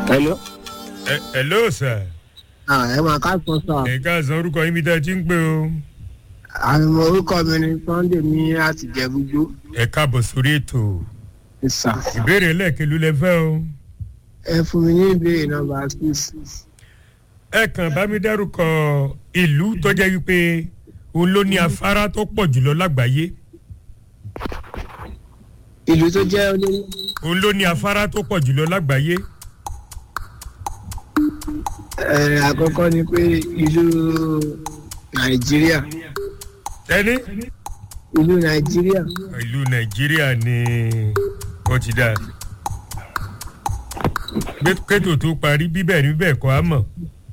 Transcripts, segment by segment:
hello. ẹ hello sir. ẹ máa ká sọ sọ. ẹ káàsán orúkọ yín bí tá ẹ ti ń pè o. àwọn orúkọ mi ni sunday mi láti jẹ̀bújú. ẹ káàbọ̀ sórí ètò ìsà. ìbéèrè ẹlẹ́ẹ̀kẹ́lú lẹ fẹ́ o. ẹ fún mi ní ìbéèrè nọmba six. ẹ kàn bá mi dárúkọ ìlú tó jẹ́ wípé òun ló ní afárá tó pọ̀ jùlọ lágbàáyé ìlú tó jẹ́ olórí. òun ló ní afárá tó pọ̀ jùlọ lágbàáyé ẹ àkọ́kọ́ ni pé ìlú nàìjíríà. ẹni ìlú nàìjíríà. ìlú nàìjíríà ni ó ti dáa Gbé- kétò tó parí bíbẹ̀ ní bẹ́ẹ̀ kọ́ á mọ̀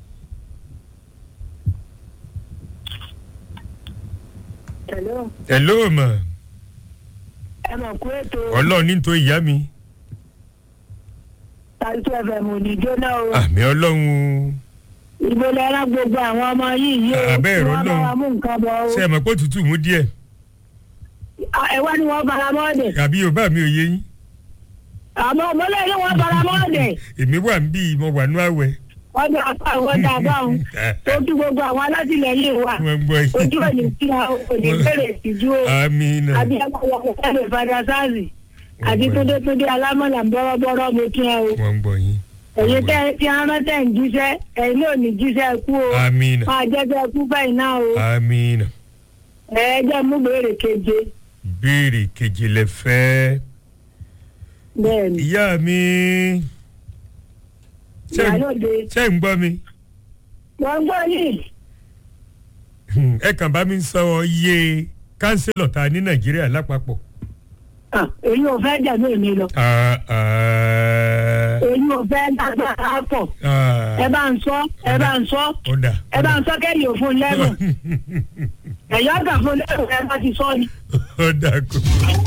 Hello. ẹ̀ ló mọ̀ ẹ mọ̀ kú ètò ọlọ́run ní tó ìyá mi tàbí fm ò ní jóná o àmì ọlọ́run o. ìbò lẹ́rán gbogbo àwọn ọmọ yìí yìí o Àbẹ́ ìrọ́ wọ́n náà. bá wa mú nǹkan bọ̀ o ṣe é mọ̀ pé òtútù mú díẹ̀ À, ẹ wá ní wọ́n bara mọ́ọ̀dẹ̀ àbí yorùbá mi ò yé yín àmọ́ ọmọlẹ́ ní wọ́n bara mọ́ọ̀dẹ̀ èmi wà ń bí mo wà nú àwẹ̀ wọ́n dà pa àwọn dà báwọn tó kí gbogbo àwọn alátìlẹyìn wa wọ́n gbọ́ ojú òní tí a ò ní bèrè ìtìjú o àmì náà àbí ẹgbẹ́ ẹgbẹ́ fada sáàsì àti túndétúndé alámọ̀là bọ́rọ́bọ́rọ́ mo kí ẹ o wọ́n gbọ́ yín èyí tẹ́ tí a rán tẹ̀ ń jíṣẹ́ ẹ̀yin náà ní jíṣẹ́ kú o àmì náà máa jẹ́ bẹ́ẹ̀ kú báyìí náà o àmì náà ẹ jẹ́ mú bèrè keje béèrè kejì lẹ fẹ́ bẹ́ẹ̀ ni ìyá mi ṣé ń- ìyálòde ṣé ń gbọ́ mi wọ́n gbọ́ yìí ẹ kàn bá mi sọ iye kánsílọ̀ ta ní nàìjíríà lápapọ̀. Ah, èyí ò fẹ́ jẹ̀mí èmi lọ Ah, ah, èyí ò fẹ́ dágbára pọ̀ ah, ẹ bá ń sọ ẹ bá ń sọ ó dà ẹ bá ń sọ kẹ́yìn òfin lẹ́gùn ẹ̀yọ́ ọ̀gá fún lẹ́gùn ẹ bá ti sọ ni. ó dà kó.